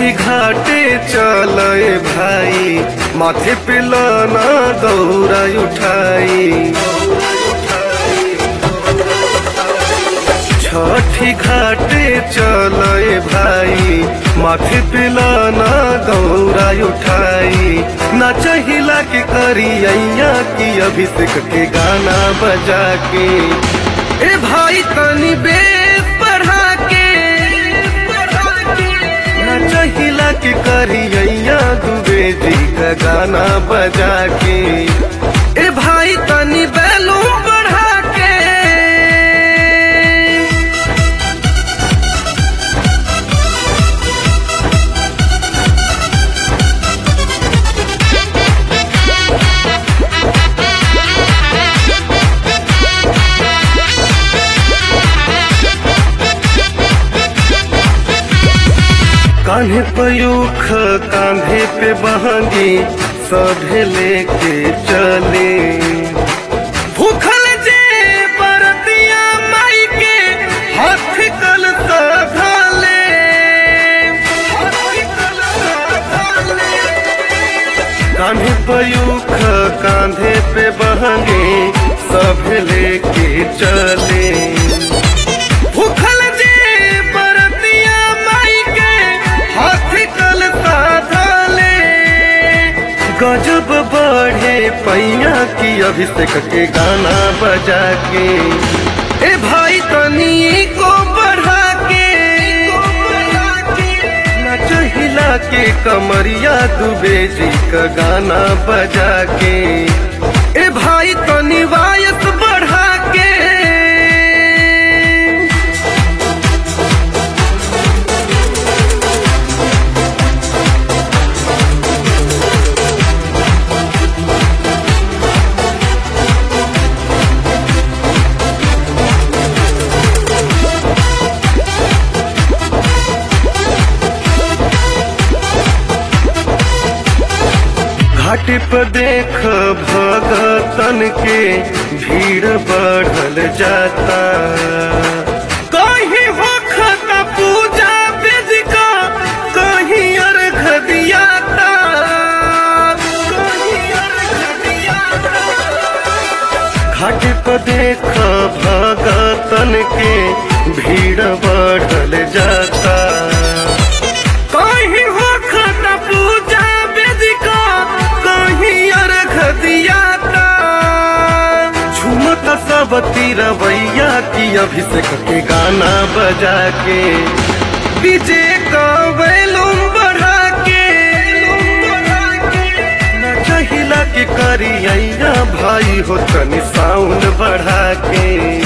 छठी घाटे चले भाई माथे पे लाना दौरा उठाई छठी घाटे चले भाई माथे पे लाना दौरा उठाई ना चाहिला के करिया की अभिषेक के गाना बजा के ए भाई तनी बेस बढ़ा के ना चाहिला के करिया दुबे जी का गाना बजा के ए भाई तनी बैलूम बढ़ा के कान्हे पयूख कांधे पे बहंगी सभे लेके चले भूखल जे बरतिया माई के हाथ कल सधाले कान्हे पयूख कांधे पे बहंगे सभे लेके चले भूखल जे बरतिया माई के हाथ कल साधले गजब बढ़े पैया की अभिषेक के गाना बजा के ए भाई तनी को बढ़ा के नच हिला के कमरिया दुबे जी का गाना बजा के ए भाई तनी वायस बढ़ा के घाट पर देख भगतन के भीड़ बढ़ल जाता कहीं होखता पूजा वेदिका कहीं अर्घ दियाता कहीं अर्घ दियाता घाट पर देख भगतन के भीड़ बढ़ल जाता कहीं होखत पूजा वेदिका कहीं अर्घ दियाता झुमत सब तिरवैया की अभिषेक के गाना बजा के डीजे का वैलूम बढ़ा के न चाहिला के करिया भाई हो तनी साउंड बढ़ा के